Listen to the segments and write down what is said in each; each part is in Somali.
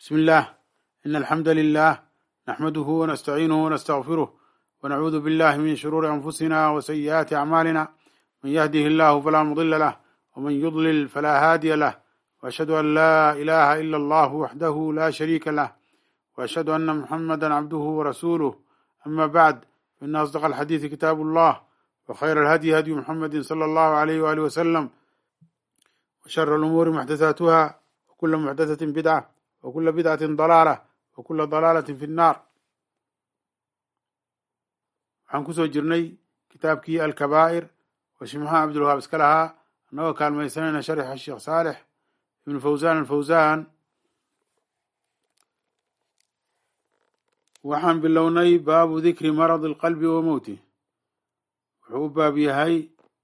بسم الله إن الحمد لله نحمده ونستعينه ونستغفره ونعوذ بالله من شرور أنفسنا وسيئات أعمالنا من يهده الله فلا مضل له ومن يضلل فلا هادي له وأشهد أن لا إله إلا الله وحده لا شريك له وأشهد أن محمدا عبده ورسوله أما بعد فإن أصدق الحديث كتاب الله وخير الهدي هدي محمد صلى الله عليه وآله وسلم وشر الأمور محدثاتها وكل محدثة بدعة وكل بدعة ضلالة وكل ضلالة في النار waxaan kusoo jirnay kitaabkii alkabaa'ir oo shimaxa cabdulwahaab iska lahaa annagoo kaalmaysanayna sharxa sheekh saalix ibnu fawsaan alfawsaan waxaan bilownay baabu dikri maradi alqalbi wa mowtih wuxuu u baab yahay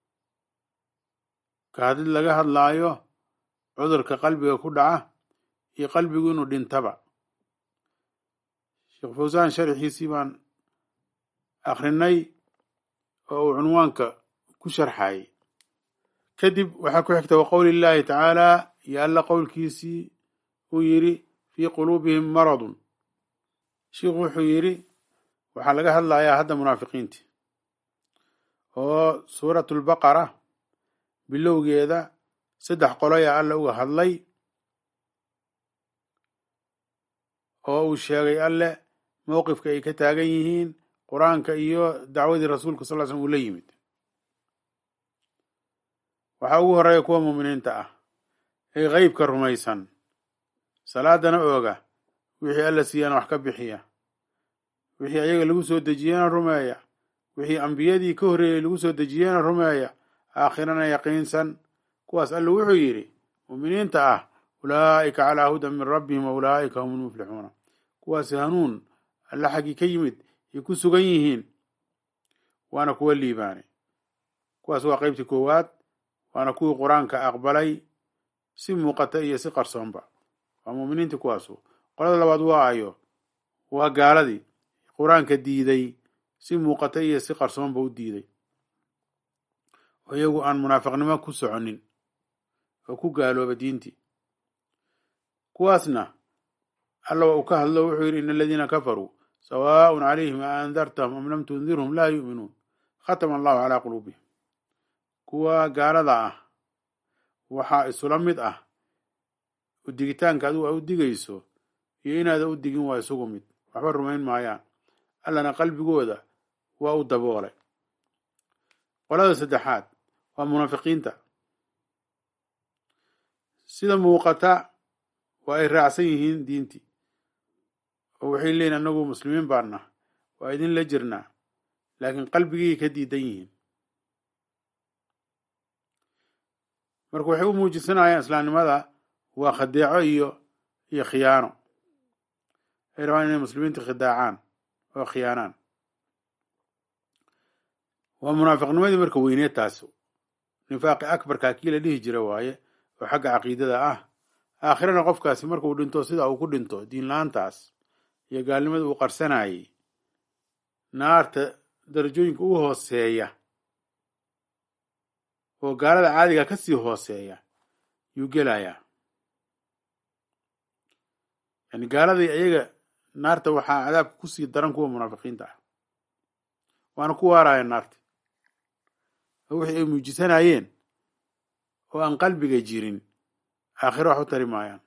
kaadid laga hadlaayo cudurka qalbiga ku dhaca iyo qalbigu inuu dhintaba sheekh fawsaan sharxiisii baan akrinay oo uu cunwaanka ku sharxayay kadib waxaa ku xigta wa qowli llaahi tacaala iyo alla qowlkiisii uu yidhi fii quluubihim maradun sheikhu wuxuu yidhi waxaa laga hadlayaa hadda munaafiqiinti oo suuratu lbaqara bilowgeeda saddex qoloyaa alla uga hadlay oo uu sheegay alle mowqifka ay ka taagan yihiin qur-aanka iyo dacwadii rasuulka sal l slm uu la yimid waxaa ugu horeeya kuwa muuminiinta ah ee qeybka rumaysan salaadana ooga wixii alla siiyana wax ka bixiya wixii ayaga lagu soo dejiyena rumeeya wixii ambiyadii ka horreeyey lagu soo dejiyena rumeeya aakhirana yaqiinsan kuwaas alla wuxuu yidhi muuminiinta ah ulaa'ika calaa hudan min rabbihim wa ulaa'ika hum lmuflixuuna kuwaasi hanuun alla xaggii ka yimid ay ku sugan yihiin waana kuwa liibaanay kuwaas waa qeybtii koowaad waana kuwii qur-aanka aqbalay si muuqata iyo si qarsoonba waa muuminiintii kuwaasu qolada labaad waa ayo waa gaaladii qur-aanka diiday si muuqata iyo si qarsoonba u diiday oo iyagu aan munaafiqnimo ku soconin oo ku gaalooba diintii kuwaasna alla waa uu ka hadlo wuxuu yidhi in aladiina kafaruu sawaaء calayhim a andartahum am lam tundirhum laa yu'minuun khatama allahu calaa quluubihim kuwa gaalada ah waxaa isula mid ah udigitaanka adigu a u digayso iyo inaada u digin waa isugu mid waxba rumayn maayaan allana qalbigooda waa u daboolay qolada saddexaad waa munaafiqiinta sida muuqata waa ay raacsan yihiin diintii oo waxay leeyiin annagu muslimiin baanna waa idin la jirnaa laakiin qalbigii ka diidan yihiin marka waxay u muujisanayaan islaamnimada waa khadeeco iyo iyo khiyaano ay rabaan inay muslimiinta khidaacaan oo khiyaanaan waa munaafiqnimadii marka weyneed taas nifaaqi akbarkaa kii la dhihi jira waaye oo xagga caqiidada ah aakhirana qofkaasi markuu dhinto sida uu ku dhinto diin la-aantaas iyo gaalnimada uu qarsanayay naarta darajooyinka ugu hooseeya oo gaalada caadiga ka sii hooseeya yuu gelayaa yani gaaladii iyaga naarta waxaa cadaabka kusii daran kuwa munaafiqiinta ah waana ku waaraya naarta oo wixii ay muujisanayeen oo aan qalbiga jirin aakhiro wax u tari maayaan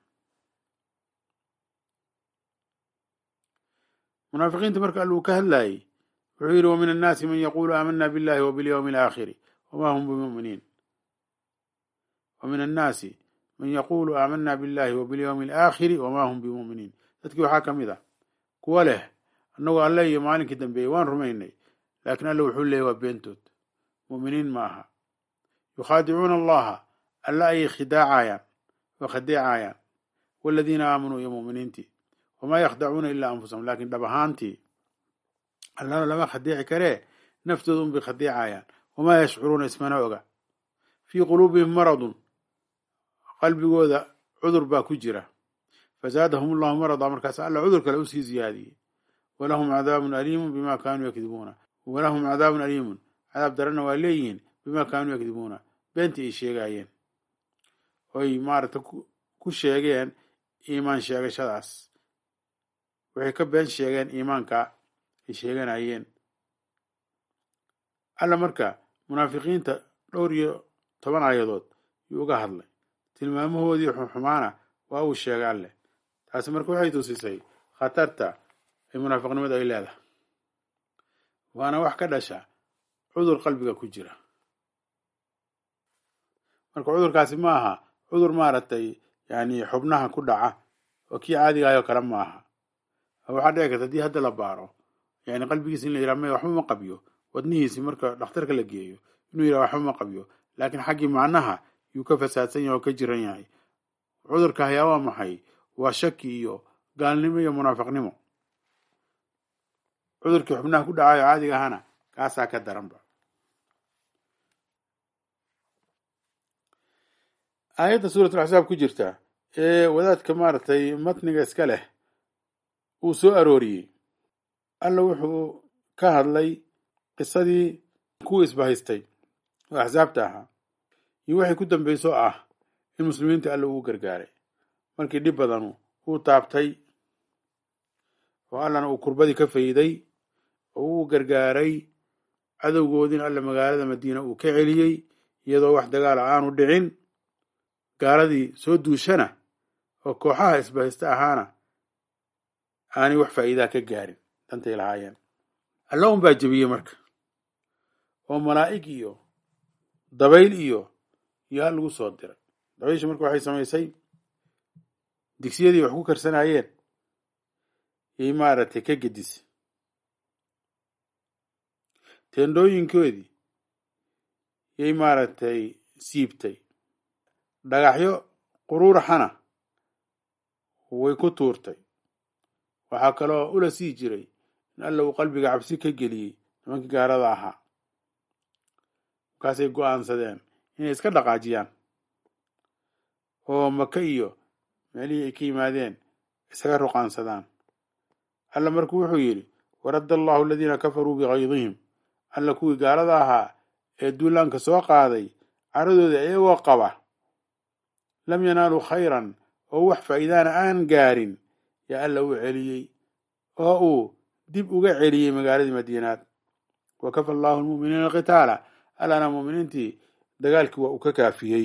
munaafiqiinta marka alluu ka hadlaayey wuxuu yidhi wamin annaasi man yaquulu aamana billahi wa bilyawmi alaakhiri wama hum bimuminiin wamin annaasi man yaquulu aamana billahi wa bilyawmi alaakhiri wama hum bimuminiin dadkii waxaa ka mid ah kuwa leh annagoo alle iyo maalinkii dambeeyey waan rumaynay laakiin alle wuxuu leeyay waa beentood mu'miniin ma aha yukhaadicuuna allaha alla ayay khidaacayaan oo khadeecayaan waladiina aamanuu iyo mu'miniintii wamaa yakhdacuuna ilaa anfusahum laakiin dhab ahaantii allana lama khadeeci karee naftooda unbay khadeecayaan wamaa yashcuruuna ismana oga fii quluubihim maradun qalbigooda cudur baa ku jira fazaadahum allahu marada markaas alla cudur kale usii ziyaadiyey walahum cadaabun aliimun bima kaanuu yakdibuuna walahum cadaabun aliimun cadaab darana waa leeyihiin bima kaanuu yakdibuuna beentii ay sheegaayeen oy maaragta ku sheegeen iimaan sheegashadaas waxay ka been sheegeen iimaanka ay sheeganayeen alla marka munaafiqiinta dhowr iyo toban aayadood yuu uga hadlay tilmaamahoodii xunxumaana waa uu sheegay alleh taasi marka waxay tusisay khatarta ay munaafiqnimadu ay leedahay waana wax ka dhasha cudur qalbiga ku jira marka cudurkaasi ma aha cudur maaragtay yani xubnaha ku dhaca oo kii caadigaayoo kale ma aha waxaa dhici karta haddii hadda la baaro yani qalbigiisa in la yidhaha may waxba ma qabiyo wadnihiisi marka dhakhtarka la geeyo inuu yidhaha waxba ma qabiyo laakiin xaggii macnaha yuu ka fasaadsan yahay oo ka jiran yahay cudurka hayaa waa maxay waa shaki iyo gaalnimo iyo munaafiqnimo cudurkii xubnaha ku dhacayo caadiga ahana kaasaa ka daranba aayadda suuratul axsaab ku jirta ee wadaadka maaragtay matniga iska leh uu soo arooriyey alla wuxuu ka hadlay qisadii kuwii isbahaystay oo axsaabta ahaa iyo waxay ku dambayso ah in muslimiinta alla ugu gargaaray markii dhib badanu uu taabtay oo allana uu kurbadii ka fayday oo uu gargaaray cadowgoodiina alla magaalada madiina uu ka celiyey iyadoo wax dagaala aanu dhicin gaaladii soo duushana oo kooxaha isbahaysta ahaana aanay wax faa'iidaa ka gaarin dantay lahaayeen alla un baa jebiyey marka oo malaa'ig iyo dabayl iyo iyo hal lagu soo diray dabaysha marka waxay samaysay digsiyadii wax ku karsanayeen yay maaragtay ka gedisay teendhooyinkoodii yay maaragtay siibtay dhagaxyo quruuraxana way ku tuurtay waxaa kaloo ula sii jiray in alla uu qalbiga cabsi ka geliyey nimankii gaarada ahaa markaasay go'aansadeen inay iska dhaqaajiyaan oo maka iyo meelihii ay ka yimaadeen isaga ruqaansadaan alla markuu wuxuu yidhi waradda allahu aladiina kafaruu bikaydihim alla kuwii gaalada ahaa ee duulaanka soo qaaday caradooda iyagoo qaba lam yanaaluu khayran oo wax faa'iidaana aan gaarin yaa alla uu celiyey oo uu dib uga celiyey magaaladii madiinaad wa kafa allahu almu'miniina alqitaala allana mu'miniintii dagaalkii waa uu ka kaafiyey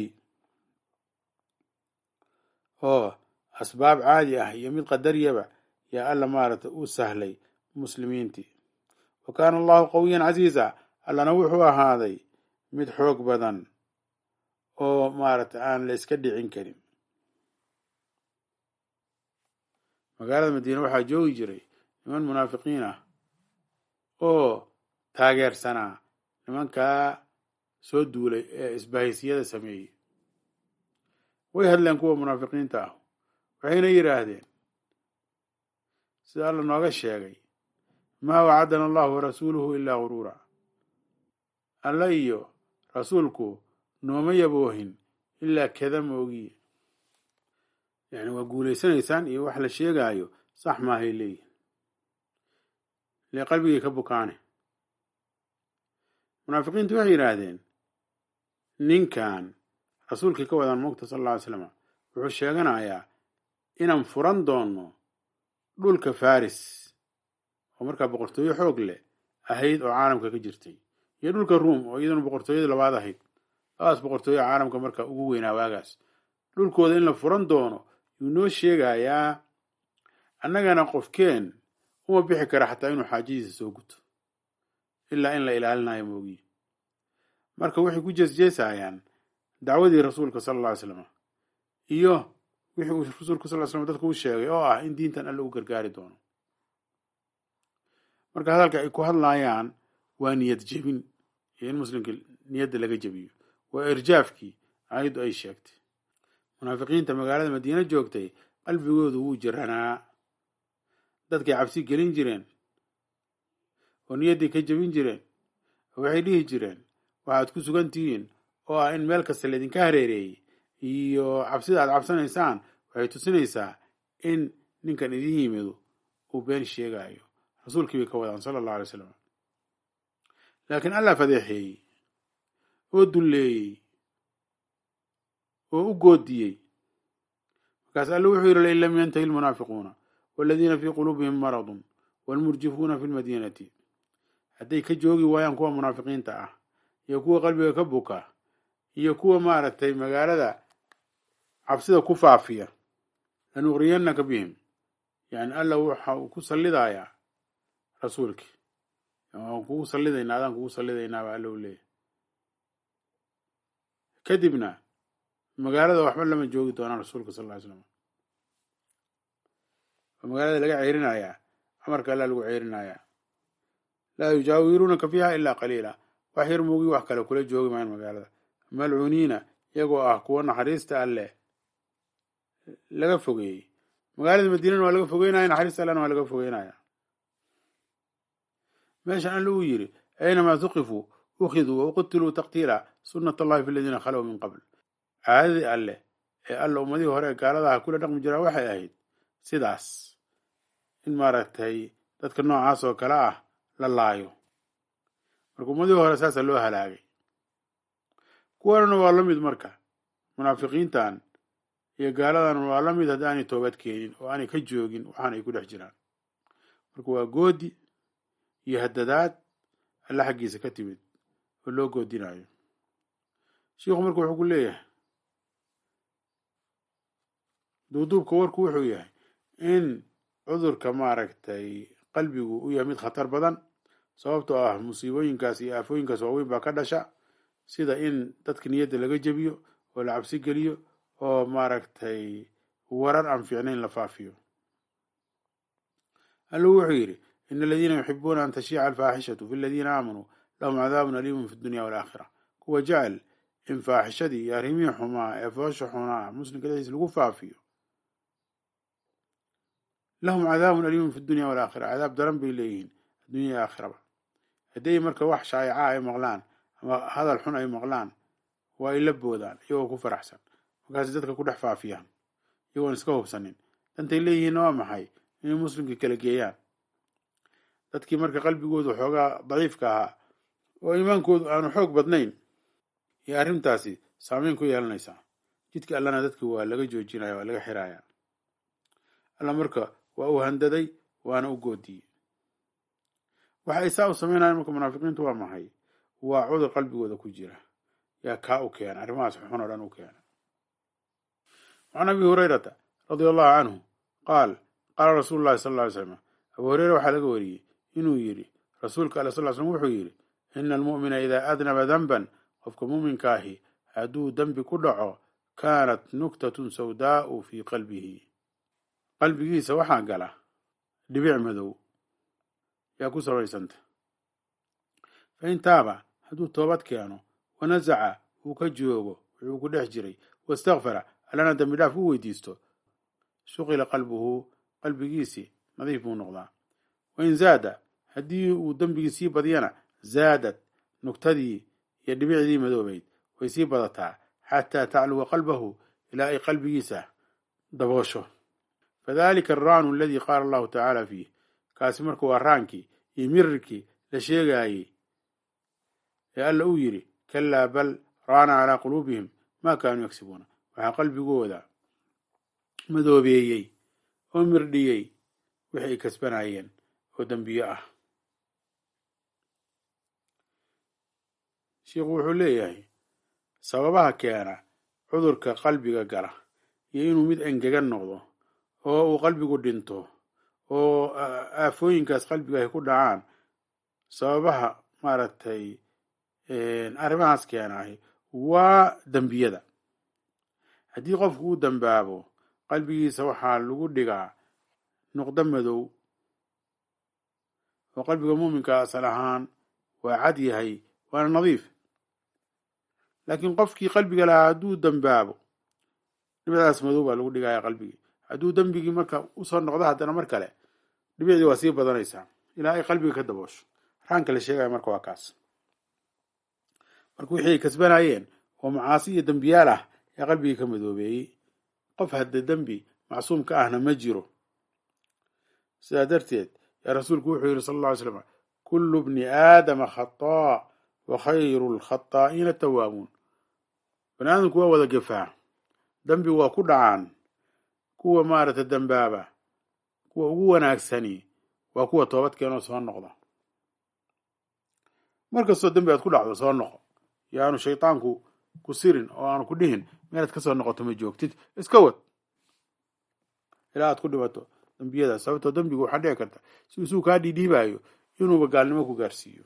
oo asbaab caadi ah iyo mid qadariyaba yaa alla maaragtay uu sahlay muslimiintii wa kaana allahu qawiyan casiiza allana wuxuu ahaaday mid xoog badan oo maaragtay aan la iska dhicin karin magaalada madiine waxaa joogi jiray niman munaafiqiin ah oo taageersanaa nimankaa soo duulay ee isbahaysiyada sameeyey way hadleen kuwa munaafiqiinta ah waxayna yidhaahdeen sida alla nooga sheegay maa wacadana allahu warasuuluhu ilaa guruura alla iyo rasuulku nooma yaboohin ilaa kada moogiye yani waa guulaysanaysaan iyo wax la sheegaayo sax maahay leeyihin ile qalbigay ka bukaane munaafiqiintu waxay yidhaahdeen ninkan rasuulkii ka wadaan moogta sal alla ly slam wuxuu sheeganayaa inaan furan doono dhulka faris oo markaa boqortooyo xoog leh ahayd oo caalamka ka jirtay iyo dhulka ruom oo iyaduna boqortooyada labaad ahayd labadaas boqortooyo caalamka marka ugu weynaa waagaas dhulkooda in la furan doono yuu noo sheegayaa annagana qofkeen uma bixi kara xataa inuu xaajadiisa soo guto ilaa in la ilaalinayo moogiye marka waxay ku jeesjeesayaan dacwadii rasuulka sala alla ly slam iyo wixii uu rasuulka sal ly slam dadka u sheegay oo ah in diintan alle u gargaari doono marka hadalka ay ku hadlayaan waa niyad jebin iyo in muslimka niyadda laga jebiyo waa irjaafkii aayaddu ay sheegtay munaafiqiinta magaalada madiine joogtay qalbigoodu wuu jiranaa dadkay cabsi gelin jireen oo niyaddii ka jebin jireen oo waxay dhihi jireen waxaad ku sugan tihiin oo ah in meel kasta laydinka hareereeyey iyo cabsida aad cabsanaysaan waxay tusinaysaa in ninkan idin yimidu uu been sheegaayo rasuulkii bay ka wadaan sala allahu alay slam laakiin allah fadeexeeyey oo dulleeyey oo u goodiyey markaas alle wuxuu yidhi lain lam yantahi lmunaafiquuna waladiina fii quluubihim maradun waalmurjifuuna fi lmadiinati hadday ka joogi waayaan kuwa munaafiqiinta ah iyo kuwa qalbiga ka buka iyo kuwa maaragtay magaalada cabsida ku faafiya lanuqriyanaka bihim yani alla waxa uu ku sallidayaa rasuulkii waan kugu sallidaynaa adaan kugu sallidaynaa baa alla u leeyahy kadibna magaalada waxba lama joogi doonaan rasuulka sal ly slam oo magaalada laga ceyrinayaa amarka alla lagu ceyrinayaa laa yujaawiruunaka fiiha ilaa qaliila wax yar moogi wax kale kula joogi maayan magaalada malcuuniina iyagoo ah kuwa naxariista alleh laga fogeeyey magaalada madiinana waa laga fogeynaya naxariista allena waa laga fogeynaya meeshan alle uu yidhi aynamaa tuqifuu ukhiduu wa uqitiluu taqtiila sunat allahi fi aladiina khalow min qabl caadadii alleh ee alla ummadihii hore ee gaaladaha kula dhaqmi jiraa waxay ahayd sidaas in maaragtay dadka noocaas oo kale ah la laayo marka ummadihii hore saasa loo halaagay kuwanana waa la mid marka munaafiqiintan iyo gaaladan waa la mid haddii aanay toobad keenin oo aanay ka joogin waxaan ay ku dhex jiraan marka waa goodi iyo hadadaad alla xaggiisa ka timid oo loo goodinayo shiikhu marka wuxuu ku leeyahay duuduubka warku wuxuu yahay in cudurka maaragtay qalbigu u yahay mid khatar badan sababtoo ah musiibooyinkaas iyo aafooyinkaas waaweyn baa ka dhasha sida in dadka niyadda laga jebiyo oo la cabsi geliyo oo maaragtay warar aan fiicnayn la faafiyo allu wuxuu yidhi in aladiina yuxibuuna an tashiica alfaaxishatu fi aladiina aamanuu lahum cadaabun aliimun fi dunya walaakhira kuwa jecel in faaxishadii iyo arrimihii xumaa ee foosha xunaa muslimka dhexdiisa lagu faafiyo lahum cadaabun aliimun fi dunya walaakhira cadaab daran bay leeyihiin addunya iyo aakhiraba hadday marka wax shaayaca ay maqlaan ama hadal xun ay maqlaan waa ay la boodaan iyagoo ku faraxsan markaas dadka ku dhex faafiyaan iyagoon iska hubsanin dantay leeyihiinna waa maxay inay muslimka kala geeyaan dadkii marka qalbigoodu xoogaa daciifka ahaa oo iimaankoodu aanu xoog badnayn iyo arrintaasi saameyn ku yeelanaysaa jidka allana dadki waa laga joojinaya waa laga xiraya alla marka waa uu handaday waana u goodiyey waxa ay saa u sameynayaan marka munaafiqiintu waa maxay waa cudur qalbigooda ku jira yaa kaa u keena arrimahaas xun oo dhan u keena can abi hurayrata radia allahu canhu qaal qaala rasuulu llahi sal lla ly slam abu hureyre waxaa laga wariyey inuu yidhi rasuulka alle sal slm wuxuu yidhi ina almu'mina idaa adnaba danban qofka muuminka ahi hadduu dembi ku dhaco kaanat nuktatun sawdaa'u fii qalbihi qalbigiisa waxaa gala dhibic madow yaa ku samaysanta fain taaba hadduu toobad keeno wanasaca uu ka joogo wuxuu ku dhex jiray wastakfara allana dembi dhaaf u weydiisto shuqila qalbuhu qalbigiisii nadiif buu noqdaa wain zaada haddii uu dembigii sii badiyana zaadad nugtadii iyo dhibicdii madoobayd way sii badataa xataa tacluwa qalbahu ilaa ay qalbigiisa daboosho fadalika alraanu aladii qaala allahu tacaala fiih kaasi marka waa raankii iyo mirirkii la sheegaayey ee alla uu yidhi kalaa bal raana calaa quluubihim maa kaanuu yagsibuuna waxaa qalbigooda madoobeeyey oo mirdhiyey wixi ay kasbanayeen oo dembiyo ah sheikhu wuxuu leeyahay sababaha keena cudurka qalbiga gala iyo inuu mid engegan noqdo oo uu qalbigu dhinto oo aafooyinkaas qalbiga ay ku dhacaan sababaha maaragtay arrimahaas keenahay waa dembiyada haddii qofku uu dambaabo qalbigiisa waxaa lagu dhigaa nuqdo madow oo qalbiga muuminka asal ahaan waa cad yahay waana nadiif laakiin qofkii qalbiga lahaa hadduu dambaabo dhibicdaas madow baa lagu dhigaya qalbigii hadduu dembigii marka usoo noqdo haddana mar kale dhibicdii waa sii badanaysaa ilaa ay qalbiga ka daboosho raanka la sheegaya marka waa kaas marka wixii ay kasbanayeen oo macaasi iyo dembiyaal ah ee qalbigii ka madoobeeyey qof hadda dembi macsuum ka ahna ma jiro sidaa darteed yaa rasuulku wuxuu yidhi sal alla ly slam kullu bni aadama khataa wa khayru lkhataa'iina tawaabuun bani aadamku waa wada gefaa dembi waa ku dhacaan kuwa maaragtay dambaaba kuwa ugu wanaagsani waa kuwa toobad keenoo soo noqda markastoo dembi aad ku dhacdo soo noqo yaanu shaydaanku ku sirin oo aanu ku dhihin meelaad ka soo noqoto ma joogtid iska wad ilaa aad ku dhibato dembiyadaas sababtoo dembigu waxaa dhici karta si isuu kaa dhiidhiibaayo inuuba gaalnimo ku gaarsiiyo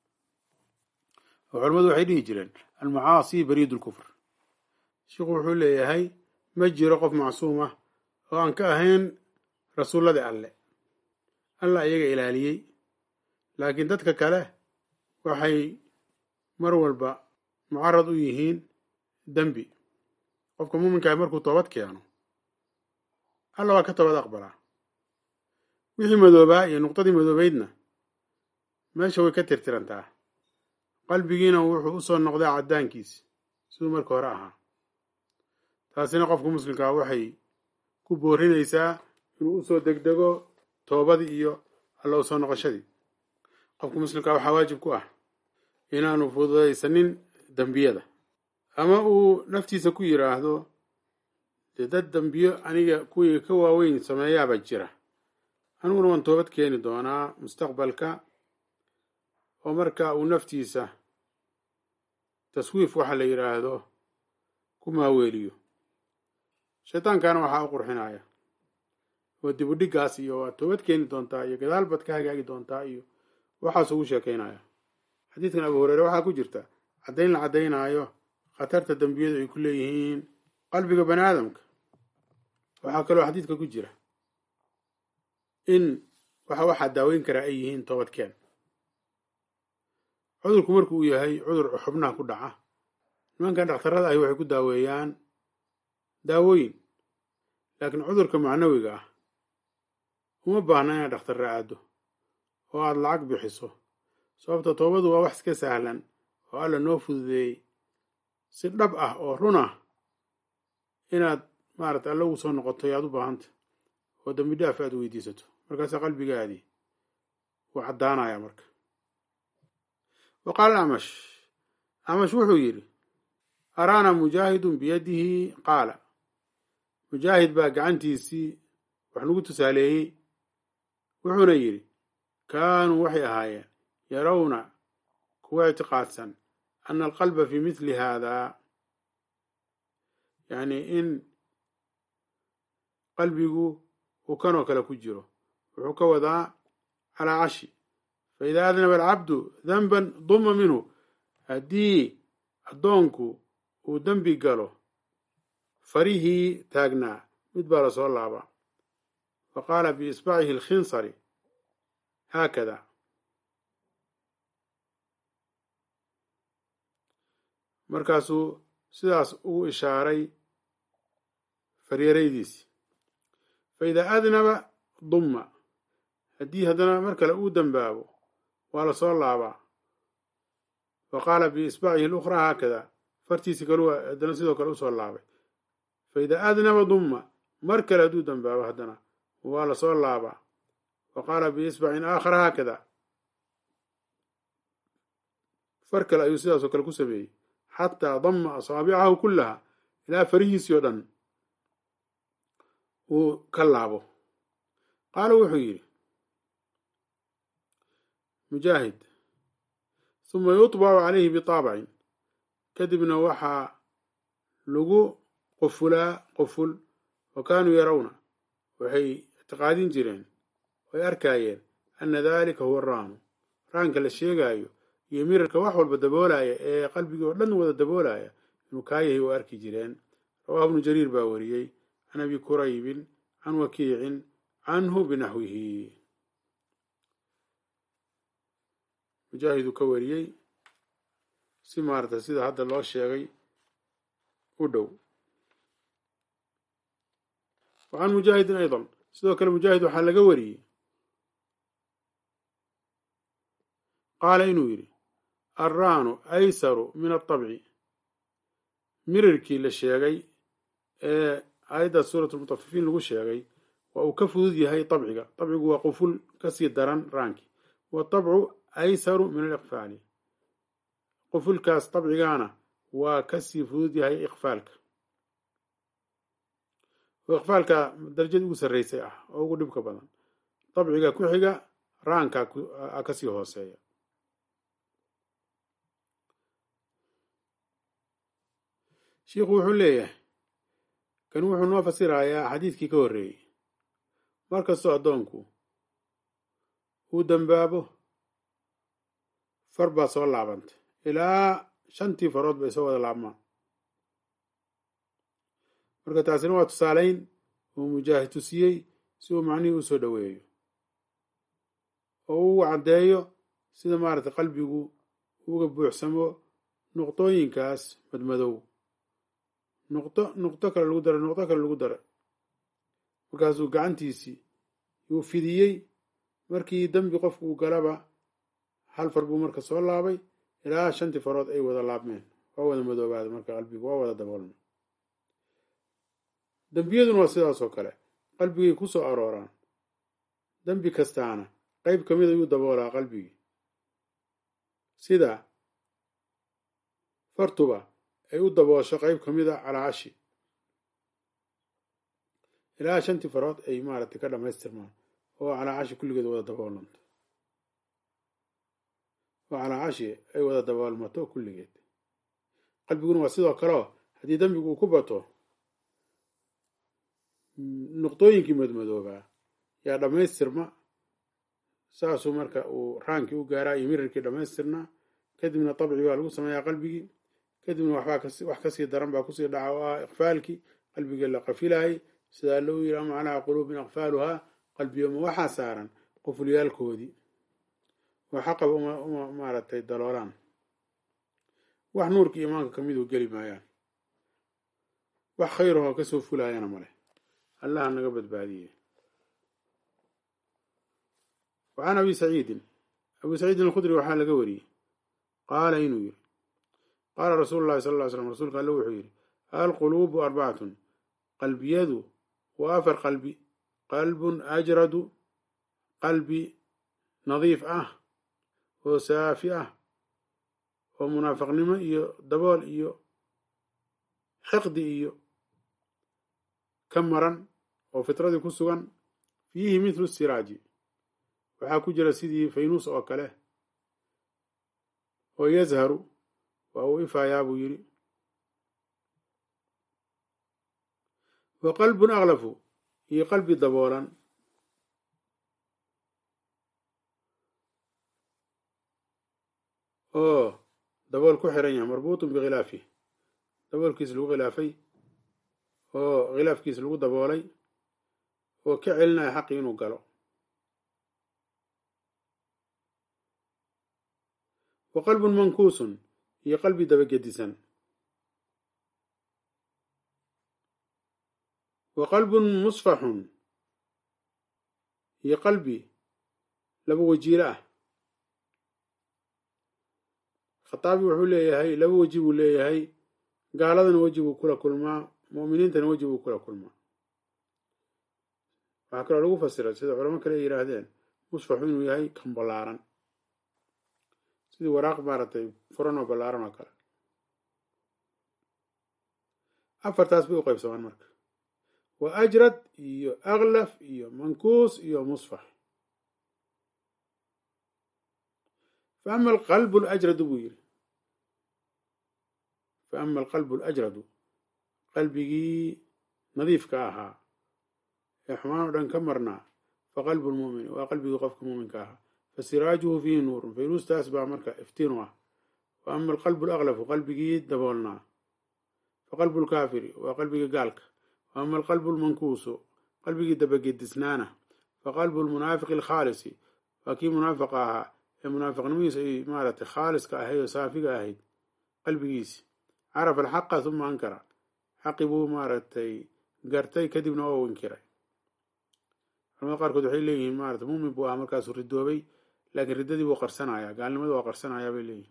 oo culamadu waxay dhihi jireen almacaasi bariid lkufr sheikhu wuxuu leeyahay ma jiro qof macsuum ah oo aan ka ahayn rasuulladii alle alla iyaga ilaaliyey laakiin dadka kale waxay mar walba mucarad u yihiin dembi qofka muuminkaah markuu toobad keeno alla waa ka toobad aqbalaa wixii madoobaa iyo nuqdadii madoobeydna meesha way ka tirtirantaa qalbigiina wuxuu u soo noqdaa caddaankiisi siduu marka hore ahaa taasina qofka muslimkaa waxay ku boorinaysaa inuu usoo degdego toobadii iyo alla u soo noqoshadii qofka muslimkaa waxaa waajib ku ah inaanu fududaysanin dembiyada ama uu naftiisa ku yidhaahdo dee dad dembiyo aniga kuwii ka waaweyn sameeyaaba jira aniguna waan toobad keeni doonaa mustaqbalka oo marka uu naftiisa taswiif waxa la yidhaahdo ku maaweeliyo shaytaankana waxaa u qurxinaya oo dib u dhiggaas iyo waad toobad keeni doontaa iyo gadaal baad ka hagaagi doontaa iyo waxaas ugu sheekaynaya xadiidkan abu hureyre waxaa ku jirta caddayn la caddaynaayo khatarta dembiyadu ay ku leeyihiin qalbiga bani aadamka waxaa kaloo xadiidka ku jira in waxa waxaa daaweyn karaa ay yihiin toobadkeen cudurku markuu yahay cudur xubnaha ku dhaca nimankan dhakhtarrada ahi waxay ku daaweeyaan daawooyin laakiin cudurka macnawiga ah uma baahna inaad dhakhtarra aado oo aada lacag bixiso sababta toobadu waa wax iska sahlan oo alla noo fududeeyey si dhab ah oo run ah inaad maarata alla ugu soo noqoto yaad u baahanta oo dambi dhaaf aad weydiisato markaasa qalbigaadii wuu caddaanaya marka wa qaala amash amash wuxuu yidhi araana mujaahidun biyadihi qaala mujaahid baa gacantiisii wax nagu tusaaleeyey wuxuuna yidhi kaanuu waxay ahaayeen yarawna kuwa ictiqaadsan ana alqalba fi mithli haadaa yacni in qalbigu uu kanoo kale ku jiro wuxuu ka wadaa calaa cashi faida adnaba alcabdu danban duma minhu haddii addoonku uu dembi galo farihii taagnaa mid baa lasoo laabaa fa qaala biisbacihi alkhinsari haakada markaasuu sidaas ugu ishaaray faryaraydiisi fa idaa adnaba dumma haddii haddana mar kale uu dembaabo waa lasoo laabaa fa qaala biisbacihi alukhraa haakada fartiisi kalu haddana sidoo kale usoo laabay fa idaa adnaba dumma mar kale hadduu dembaabo haddana waa lasoo laabaa fa qaala biisbacin aakhara haakada far kale ayuu sidaasoo kale ku sameeyey xataa dama asaabicahu kullaha ilaa farihiisii oo dhan uu ka laabo qaala wuxuu yidhi mujaahid huma yutbacu calayhi bitaabacin kadibna waxaa lagu qufulaa quful wa kaanuu yarawna waxay ictiqaadin jireen way arkaayeen ana dalika huwa raanu raanka la sheegaayo iyo mirarka wax walba daboolaya ee qalbigii oo dhan wada daboolaya inuu kaa yahay oo arki jireen rawahu ibnu jariir baa wariyey can abi kuraybin can wakiicin canhu binaxwihi mujaahiduu ka wariyey si maarata sida hadda loo sheegay u dhow wa can mujaahidin aydan sidoo kale mujaahid waxaa laga wariyey qaala inuu yidhi alraanu aysaru min atabci mirirkii la sheegay ee aayadda suurat lmutafifiin lagu sheegay waa uu ka fudud yahay tabciga tabcigu waa quful kasii daran raankii watabcu aysaru min aliqfaali qufulkaas tabcigaana waa kasii fudud yahay iqfaalka oo iqfaalka darajada ugu sarreysay ah oo ugu dhibka badan dabciga ku xiga raanka kasii hooseeya shiikhu wuxuu leeyahay kan wuxuu noo fasirayaa xadiidkii ka horreeyey markastoo addoonku uu dambaabo far baa soo laabantay ilaa shantii farood bay soo wada laabmaan marka taasina waa tusaalayn uu mujaahid tusiyey si uu macnihii u soo dhoweeyo oo uu caddeeyo sida maaragtay qalbigu uga buuxsamo nuqdooyinkaas madmadow nuqdo nuqdo kale lagu daray nuqdo kale lagu daray markaasuu gacantiisii yuu fidiyey markii dembi qofku uu galaba hal far buu marka soo laabay ilaa shantii farood ay wada laabmeen waa wada madoobaada marka qalbigu waa wada daboolmay dembiyaduna waa sidaas oo kale qalbigay ku soo arooraan dembi kastaana qayb ka mid ayuu daboolaa qalbigii sida fartuba ay u daboosho qayb ka mid a calaacashi ilaa shantii farood ay maaragtay ka dhammaystirmaan oo calaacashi kulligeed wada daboolanto oo calaacashi ay wada daboolmato kulligeed qalbiguna waa sidoo kaleo haddii dembigu uu ku bato nuqdooyinkii madmadoobaa yaa dhammaystirma saasuu marka uu raankii u gaaraa iyo mirirkii dhammaystirnaa kadibna dabci baa lagu sameeyaa qalbigii kadibna waxbaa wax kasii daran baa kusii dhaca oo ah iqfaalkii qalbigii la qafilaayay sidaa lou yiri ama calaa quluubin aqfaaluhaa qalbiyoma waxaa saaran qufulyaalkoodii oo xaqaba uma maaragtay daloolaan wax nuurkii imaanka kamiduu geli maayaan wax khayrahoo kasoo fulaayana male allaha naga badbaadiye wacan abi saciidin abi saciidin alkhudri waxaa laga wariyey qaala inuu yiri qaala rasuulu llahi sala ll ly slam rasuulka alle wuxuu yidhi alquluubu arbacatun qalbiyadu waa afar qalbi qalbun ajradu qalbi nadiif ah oo saafi ah oo munaafaqnimo iyo dabool iyo xiqdi iyo ka maran oo fitradii ku sugan fiihi mithlu siraaji waxaa ku jira sidii faynuus oo kale oo yazharu waa uu ifayaa buu yidhi wa qalbun aklafu iyo qalbi daboolan oo dabool ku xiran yahay marbuutun bikhilaafi daboolkiis lagu khilaafay oo khilaafkiis lagu daboolay oo ka celinaya xaqii inuu galo wa qalbun mankuusun iyo qalbi dabagedisan wa qalbun musfaxun iyo qalbi laba wajiilo ah khataabi wuxuu leeyahay laba weji buu leeyahay gaaladana weji buu kula kulmaa mu'miniintana weji buu kula kulmaa waxaa kaloo lagu fasiray sida culamo kale ay yidhaahdeen musfaxu inuu yahay kan ballaaran sidii waraaq maaragtay furan oo ballaaran oo kale afartaas bay u qaybsamaan marka waa ajrad iyo aklaf iyo mankuus iyo musfax fa ama alqalbu alajradu buu yidhi fa ama alqalbu alajradu qalbigii nadiifka ahaa ee xumaan oo dhan ka marnaa fa qalbu lmu'mini waa qalbigii qofka muuminka ahaa fasiraajuhu fiihi nuurun faynuustaas baa marka iftiin u ah wa ama alqalbu alaklafu qalbigii daboolnaa fa qalbu lkaafiri waa qalbigii gaalka wa ama alqalbu lmankuusu qalbigii dabagedisnaana fa qalbu lmunaafiqi alkhaalisi waa kii munaafiqa ahaa ee munaafiqnimadiisa ay maaragtay khaaliska ahayd oo saafiga ahayd qalbigiisi carafa alxaqa huma ankara xaqi buu maaragtay gartay kadibna oo inkiray culamada qaarkood waxay leeyihiin maarata muumin buu ahaa markaasuu ridoobay laakiin riddadii buu qarsanayaa gaalnimada waa qarsanayaa bay leeyihin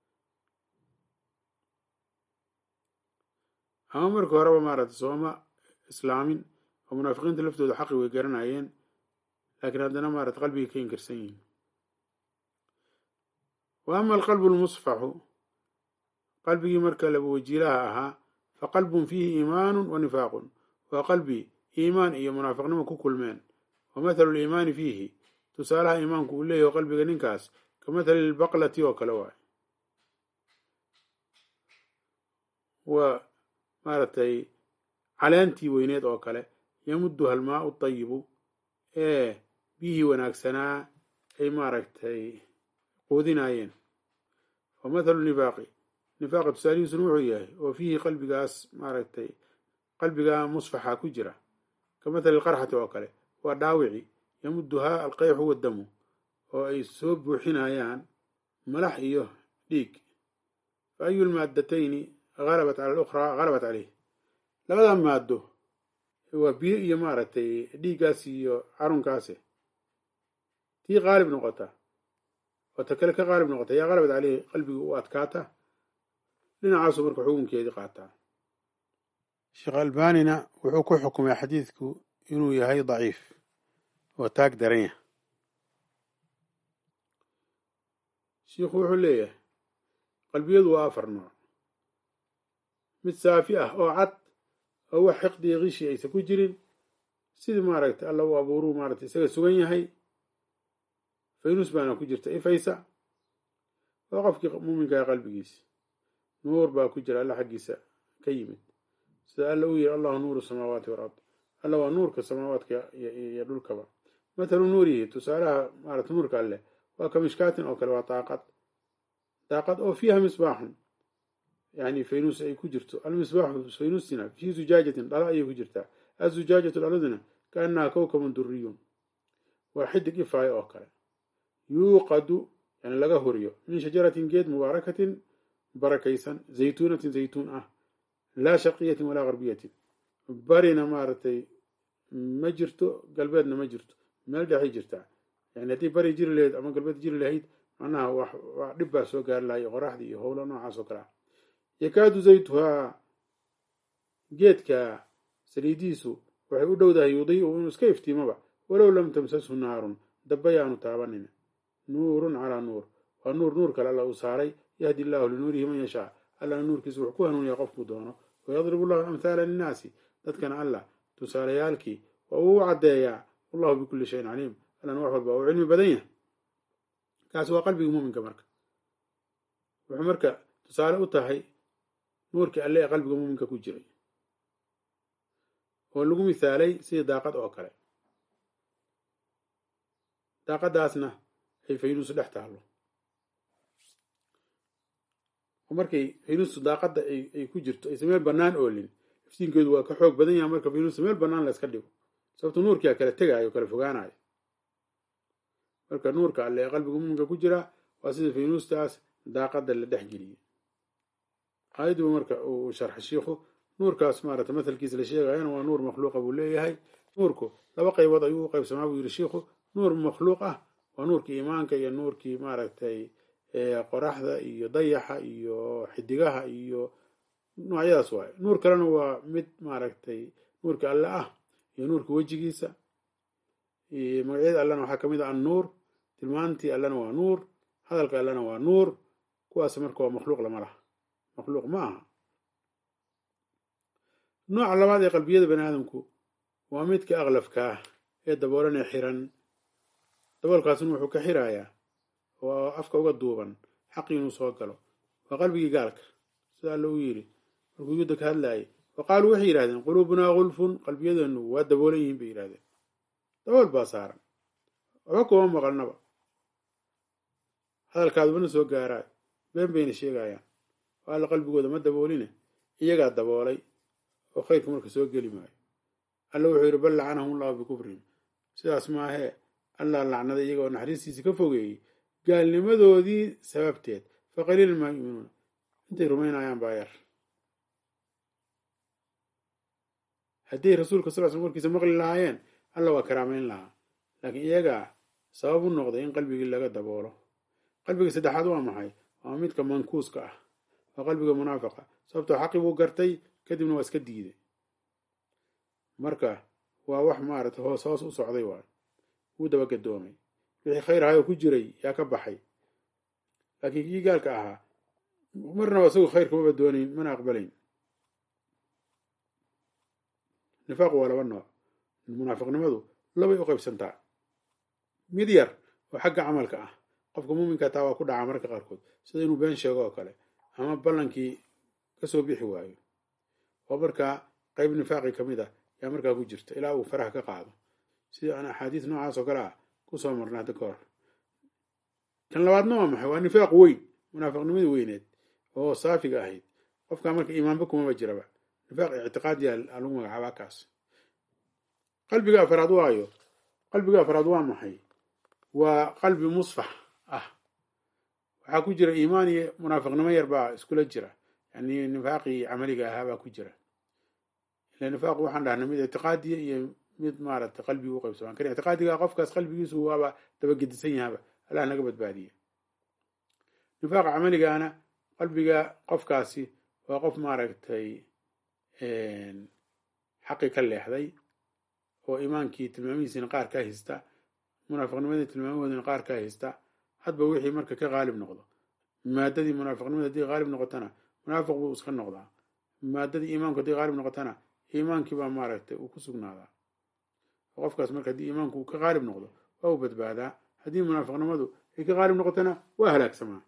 ama markii horeba maaragtay sooma islaamin oo munaafiqiinta laftooda xaqi way garanayeen laakiin haddana maarata qalbigii ka inkirsan yihiin wa ama alqalbu lmusfaxu qalbigii marka laba wajiilaha ahaa fa qalbun fiihi iimaanun wa nifaaqun waa qalbi iimaan iyo munaafiqnimo ku kulmeen wa mathalu liimaani fiihi tusaalaha iimaanku uu leeyaho qalbiga ninkaas ka mathali lbaqlati oo kale waay waa maaragtay caleentii weyneed oo kale yamuduha almaau tayibu ee biyihii wanaagsanaa ay maaragtay quudinaayeen wa mathalu nifaaqi nifaaqa tusaalihiisuna wuxuu yahay oo fiihi qalbigaas maaragtay qalbigaa musfaxa ku jira ka mathali lqarxati oo kale waa dhaawici yamuduhaa alqeyxu waddamu oo ay soo buuxinayaan malax iyo dhiig fa ayu lmaaddatayni halabat cala alukhraa halabat caleyh labada maaddo waa biyo iyo maaragtay dhiiggaas iyo carunkaase tii qaalib noqota oo ta kale ka qaalib noqota yaa halabat caleyhi qalbigii u adkaata dhinacaasuu marka xukunkeedii qaataa sheekh albanina wuxuu ku xukumay xadiidku inuu yahay daciif oo taag daran yah shiikhu wuxuu leeyahay qalbiyadu waa afar nooc mid saafi ah oo cad oo wax xiqdiya kishi aysan ku jirin sidii maaragtay alla u abuuruu maaragtay isaga sugan yahay faynus baana ku jirta ifaysa waa qofkii muuminkaha qalbigiisa nuur baa ku jira alla xaggiisa ka yimid sida alla uu yiri allahu nuuru samaawaati walard alla waa nuurka samaawaadka iyo dhulkaba mathalu nuurihi tusaalaha maarata nuurka alleh waa ka mishkaatin oo kale waa daaqad daaqad oo fiiha misbaaxun yani faynus ay ku jirto almisbaaxu faynustina fii zujaajatin dhalo ayay ku jirtaa azujaajatu dhaladuna kaanaha kowkabun duriyun waa xidig ifaayo oo kale yuuqadu yani laga huriyo min shajaratin geed mubaarakatin barakaysan zaytuunatin zaytuun ah laa sharqiyatin walaa garbiyatin barina maaragtay ma jirto galbeedna ma jirto meel dhexay jirtaa yani haddii bari jiri lahayd ama galbeed jiri lahayd macnaha wax wax dhib baa soo gaari lahay qoraxdii iyo howlo noocaas oo kale ah yakaadu zaytuhaa geedka saliidiisu waxay u dhowdahay yudiicu inuu iska iftiimoba walow lam tamsashu naarun dabba yaanu taabanin nuurun calaa nuur waa nuur nuur kale alla uu saaray yahdi illaahu linuurihi man yashaa allana nuurkiisa wuxuu ku hanuuniyaa qofkuu doono wayadribu llahu amhaala linnaasi dadkana allah tusaalayaalkii waa uu u caddeeyaa wallahu bikulli shayin caliim allana wax walba uu cilmi badan yahay kaasi waa qalbigii muuminka marka wuxuu marka tusaale u tahay nuurkii alle ee qalbiga muuminka ku jiray oo lagu misaalay sidii daaqad oo kale daaqadaasna ay faynuusu dhex taallo oo markay faynuustu daaqadda ay ku jirto aysa meel bannaan oolin iftiinkeedu waa ka xoog badan yaha marka faynuusta meel bannaan la yska dhigo sababto nuurkia kala tegaayo o kala fogaanayo marka nuurka alle ee qalbiga muuminka ku jira waa sida faynuustaas daaqadda la dhex geliyey aayadduba marka uu sharxay shiikhu nuurkaas maarata mathalkiisa la sheegayana waa nuur makhluuqa buu leeyahay nuurku laba qaybood ayuu u qaybsamaa buu yidhi shiikhu nuur makhluuq ah waa nuurkii iimaanka iyo nuurkii maaragtay qoraxda iyo dayaxa iyo xidigaha iyo noocyadaas waaye nuur kalena waa mid maaragtay nuurka alle ah iyo nuurka wejigiisa magacyada allena waxaa kamid ah annuur tilmaantii allena waa nuur hadalka allena waa nuur kuwaas marka waa makhluuq lama laha makhluuq ma aha nooca labaad ee qalbiyada bani aadamku waa midka aqlafka ah ee daboolanee xiran daboolkaasna wuxuu ka xirayaa oo afka uga duuban xaqii inuu soo galo waa qalbigii gaalka sida alla uu yidhi markuu yudda ka hadlaayay wa qaaluu waxay yidhahdeen quluubunaa gulfun qalbiyadeenu waa daboolan yihiin bay yidhahdeen dabool baa saaran waxba kuma maqalnaba hadalkaadubana soo gaaraayo been bayna sheegayaan oo alla qalbigooda ma dabooline iyagaa daboolay oo khayrka marka soo geli maayo alla wuxuu yidhi bal lacanahum allahu bikufrihim sidaas maahee allah lacnaday iyaga oo naxariistiisi ka fogeeyey gaalnimadoodii sababteed fa qaliilan maa yuminuuna intay rumaynayaan baa yar hadday rasuulka sal sl warkiisa maqli lahaayeen alla waa karaamayn lahaa laakiin iyagaa sabab u noqday in qalbigii laga daboolo qalbiga saddexaad waa maxay waa midka mankuuska ah waa qalbiga munaafiqa sababtoo xaqi buu gartay kadibna waa iska diiday marka waa wax maarata hoos hoos u socday waay wuu dabagadoomay wixii khayr ahayoo ku jiray yaa ka baxay laakiin kii gaalka ahaa marnaba isagu khayrka maba doonayn mana aqbalayn nifaaqu waa laba nooc munaafiqnimadu labay u qaybsantaa mid yar oo xagga camalka ah qofka muuminka taa waa ku dhacaa mararka qaarkood sida inuu been sheego oo kale ama ballankii kasoo bixi waayo oo markaa qayb nifaaqi ka mid ah yaa markaa ku jirta ilaa uu faraha ka qaado sida aan axaadiis noocaas oo kale ah kusoo marna hadda ka hor kan labaadna waa maxay waa nifaaq weyn munaafiqnimadii weyneed oo saafiga ahayd qofkaa marka iimaanba kumaba jiraba nifaaq ictiqaadiya lagu magacaabaa kaas qalbiga afraad waayo qalbiga afraad waa maxay waa qalbi musfax ah waxaa ku jira iimaan iyo munaafiqnimo yar baa iskula jira yani nifaaqii camaliga ahaa baa ku jira ila nifaaqu waxaan dhahnay mid ictiqaadiya iyo mid maaragtay qalbiga u qaybsamaan kan ictiqaadiga qofkaas qalbigiisu waaba dabagedisan yahaba allah naga badbaadiye nifaaqa camaligaana qalbiga qofkaasi waa qof maaragtay xaqi ka leexday oo iimaankii tilmaamihiisina qaar ka haysta munaafiqnimadii tilmaamahoodina qaar ka haysta hadba wixii marka ka qaalib noqdo maadadii munaafiqnimada haddii qaalib noqotana munaafiq buu iska noqdaa maadadii iimaanku haddii qaalib noqotana iimaankii baa maaragtay uu ku sugnaadaa qofkaas marka haddii iimaanku uu ka qaalib noqdo waa uu badbaadaa haddii munaafiqnimadu ay ka qaalib noqotana waa halaagsamaa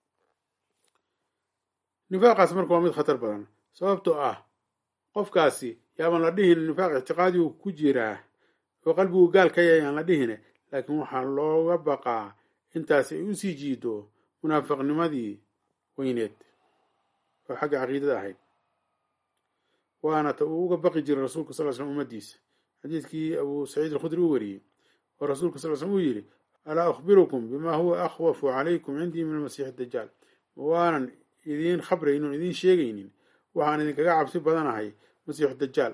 nifaaqaas marka waa mid khatar badan sababtoo ah qofkaasi yaaban la dhihin nifaaq ictiqaadigu ku jiraa oo qalbigu gaal ka yahay aan la dhihine laakiin waxaa looga baqaa intaas ay usii jiido munaafiqnimadii weyneed oo xagga caqiidada ahayd waana ta uu uga baqi jiray rasuulka sal slm ummadiisa xadiidkii abuu saciid alkhudri u wariyey oo rasuulka sal slm uu yidhi alaa akhbirukum bima huwa akhwafu calaykum cindii min almasiix dajaal waanan idiin khabraynin idiin sheegaynin waxaan idinkaga cabsi badanahay masiixu dajaal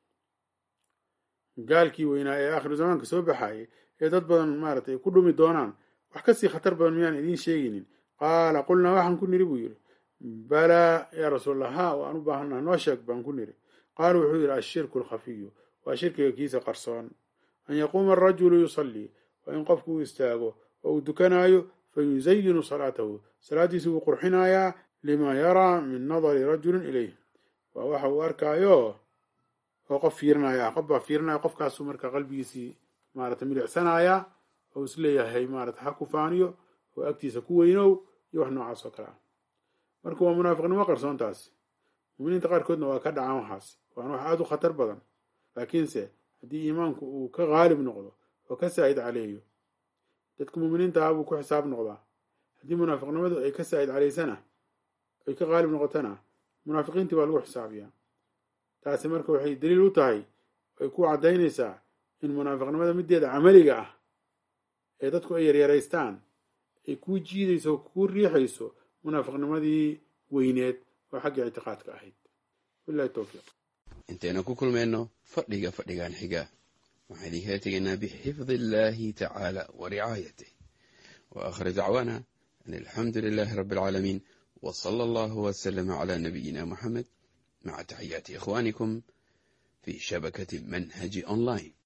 gaalkii weynaa ee aakhiru zamaanka soo baxaayay ee dad badan maaratay ku dhumi doonaan wax kasii khatar badan miyaan idiin sheegaynin qaala qulnaa waxaan ku niri buu yidhi balaa yaa rasuulallah ha waan u baahannaha noo sheeg baan ku niri qaala wuxuu yidhi ashirku alkhafiyu waa shirkiga kiisa qarsoon an yaquuma arajulu yusallii waa in qofku uu istaago oo uu dukanaayo fa yusayinu salaatahu salaaddiisa wuu qurxinayaa lima yaraa min nadari rajulin ilayh waa waxa uu arkaayo oo qof fiirinaya qof baa fiirinaya qofkaasuu marka qalbigiisii maarata milicsanayaa oo isleeyahay maarata ha ku faaniyo oo agtiisa ku weynow iyo wax noocaas oo kale ah marka waa munaafiqnimo qarsoontaas muminiinta qaarkoodna waa ka dhacaan waxaas waana wax aada u khatar badan laakiinse haddii iimaanku uu ka qaalib noqdo oo ka saa'id caleeyo dadka muminiinta ah buu ku xisaab noqdaa haddii munaafiqnimadu ay ka saa'id calaysana ay ka qaalib noqotana munaafiqiintii baa lagu xisaabiyaa taasi marka waxay daliil u tahay ay ku caddaynaysaa in munaafiqnimada mideeda camaliga ah ee dadku ay yaryaraystaan ay kuu jiidayso oo kuu riixayso munaafiqnimadii weyneed oo xagga ictiqaadka ahayd bilahi towfiiq intaynu ku kulmayno fadhiga fadhigan xiga waxaan idinkala tegaynaa bixifdi illaahi tacaala wa ricaayatih wa aakhir dacwaana an alxamdu lilaahi rabbi alcaalamiin w sala allahu waslama cala nabiyina muxamed maca taxiyaati ikhwaanikum fi shabakati manhaji online